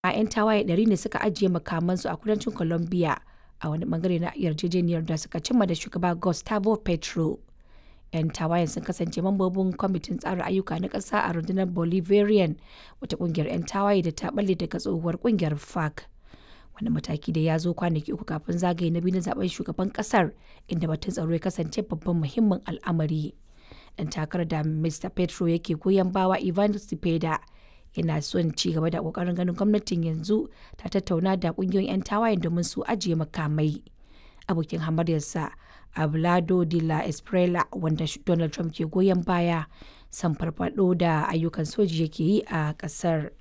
'yan tawaye 100 ne suka ajiye makamansu a kudancin Colombia a wani bangare na yarjejeniyar da suka cimma da shugaba Gustavo Petro. 'Yan tawayen sun kasance mambobin kwamitin tsara ayyuka na ƙasa a rundunar Bolivarian, wata ƙungiyar 'yan tawaye da ta balle daga tsohuwar ƙungiyar FARC. Wani mataki da ya zo kwanaki uku kafin zagaye na biyu na zaben shugaban ƙasar, inda batun tsaro ya kasance babban muhimmin al'amari. Ɗan takarar da Mr. Petro yake goyon bawa Ivan Cepeda yana son ci gaba da kokarin ganin gwamnatin yanzu ta tattauna da kungiyoyin 'yan tawayen domin su ajiye makamai abokin hamaryarsa ablado de la esprela wanda donald trump ke goyon baya san farfado da ayyukan soji yake yi a kasar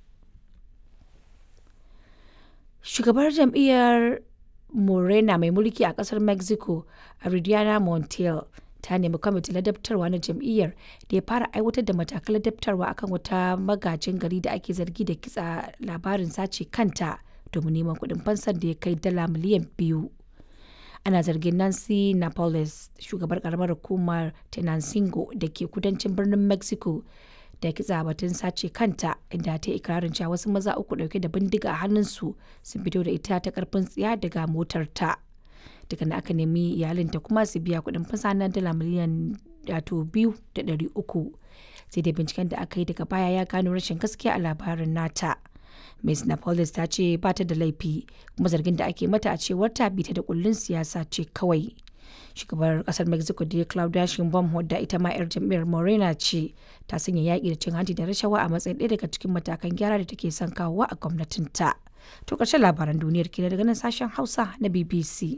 shugabar jam'iyyar morena mai mulki a kasar mexico aridiana montiel ta nemi kwamitin ladabtarwa na jam'iyyar da ya fara aiwatar da matakan ladabtarwa akan wata magajin gari da ake zargi da kitsa labarin sace kanta domin neman kuɗin fansar da ya kai dala miliyan biyu ana zargin nancy napoles shugabar karamar hukumar tenancingo da ke kudancin birnin mexico da kitsa batun sace kanta inda ta ikirarin cewa wasu maza uku dauke da bindiga a hannunsu sun fito da ita ta karfin tsiya daga motar ta. daga na aka nemi iyalinta kuma su biya kuɗin fasa na dala miliyan wato biyu da ɗari uku sai dai binciken da aka yi daga baya ya gano rashin gaskiya a labarin nata Ms. Napolis ta ce ba ta da laifi kuma zargin da ake mata a cewar ta bita da kullun siyasa ce kawai. Shugabar kasar Mexico da Claudia Sheinbaum wadda ita ma 'yar jam'iyyar Morena ce ta sanya yaƙi da cin hanci da rashawa a matsayin ɗaya daga cikin matakan gyara da take son kawowa a gwamnatinta. To ƙarshen labaran duniyar ke daga nan sashen Hausa na BBC.